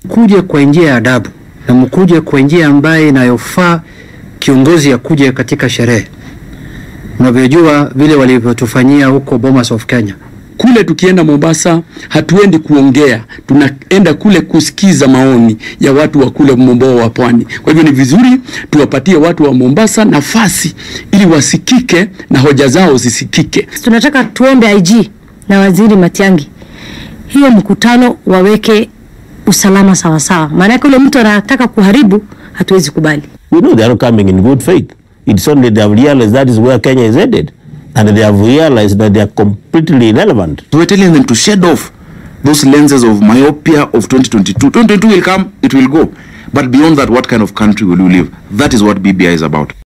Kuje kwa njia ya adabu na mkuje kwa njia ambayo inayofaa kiongozi akuje katika sherehe. Unavyojua vile walivyotufanyia huko Bomas of Kenya. Kule tukienda Mombasa hatuendi kuongea, tunaenda kule kusikiza maoni ya watu wa kule mombo wa pwani. Kwa hivyo ni vizuri tuwapatie watu wa Mombasa nafasi ili wasikike na hoja zao zisikike. Tunataka tuombe IG na Waziri Matiang'i hiyo mkutano waweke usalama sawasawa, maanake ule mtu anataka kuharibu, hatuwezi kubali. We know they are coming in good faith. It's only they have realized that is where Kenya is headed. And they have realized that they are completely irrelevant. So we're telling them to shed off those lenses of myopia of 2022. 2022 will come, it will go. But beyond that, what kind of country will you live? That is what BBI is about.